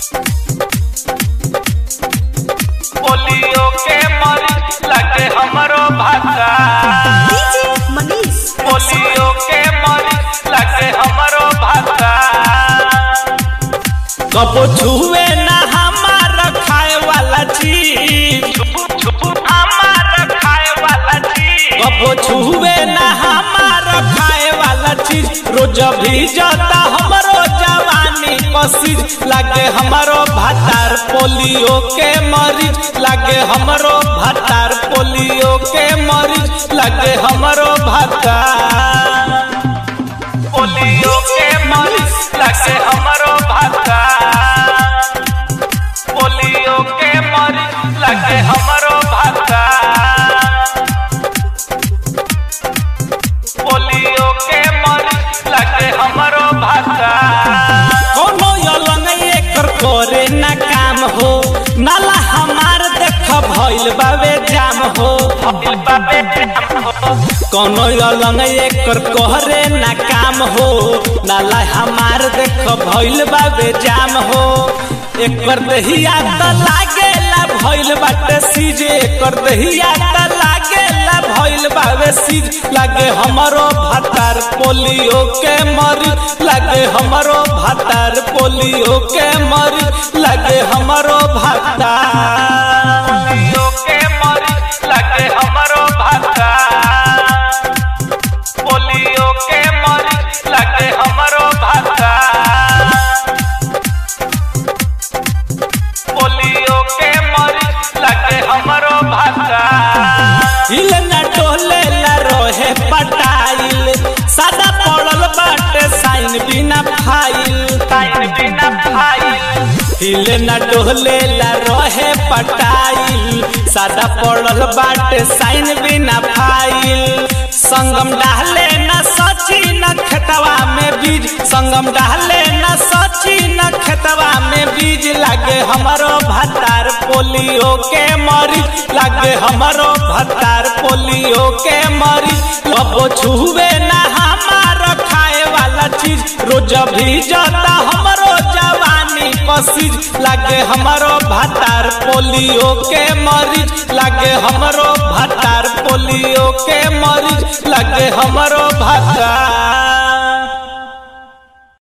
polio के मरीज लगे हमरो भाषा डीजे मनीष पोलियो के मरीज लगे हमरो भाषा कबो छुए ना हमार खाए वाला चीज हमार खाए वाला चीज कबो छुए ना हमार खाए वाला चीज रोज भी जाता हमरो जवानी पसीज लागे हमरो भातार पोलियो के मरीज लागे हमरो भातार पोलियो के मरीज लागे हमरो भातार पोलियो के मरीज लगे हमरो भाषा पोलियो के मरीज लगे हमरो भाषा पोलियो के मरीज लगे हमरो भाषा कोनो यलंग एकर करे ना काम हो नाला हमार देख भइल बाबे जाम हो भइल बाबे जाम हो कोनो अलंग एकर कहरे ना काम हो नाला हमार देख भइल बाबे जाम हो एकर दहिया त लागेला भइल बाटे सीज एकर दहिया त लागेला भइल बाबे सीज लागे हमरो भातार पोलियो के मरी लागे हमरो भातार पोलियो के मरी लागे हमरो भातार पोलियो के मरी लागे हमरो भातार पोलियो के मरीज लगे हमरो भाषा पोलियो के मरीज लगे हमरो भाषा हिल न टोले ला रोहे पटाइल सादा पड़ल बाटे साइन बिना फाइल साइन बिना फाइल हिल न डोले ला रहे पटाइल सादा पड़ल बाटे साइन बिना फाइल संगम डाले न सची न खेतवा में बीज संगम डाले न सची न खेतवा में बीज लागे हमरो भतार पोलियो के मरी लागे हमरो भतार पोलियो के मरी कबो छुवे ना हमार खाए वाला चीज रोज भी जाता हमरो जवानी पसीज लागे हमरो भतार पोलियो के मरीज लागे हमरो भतार पोलियो के मरीज लागे हमरो भतार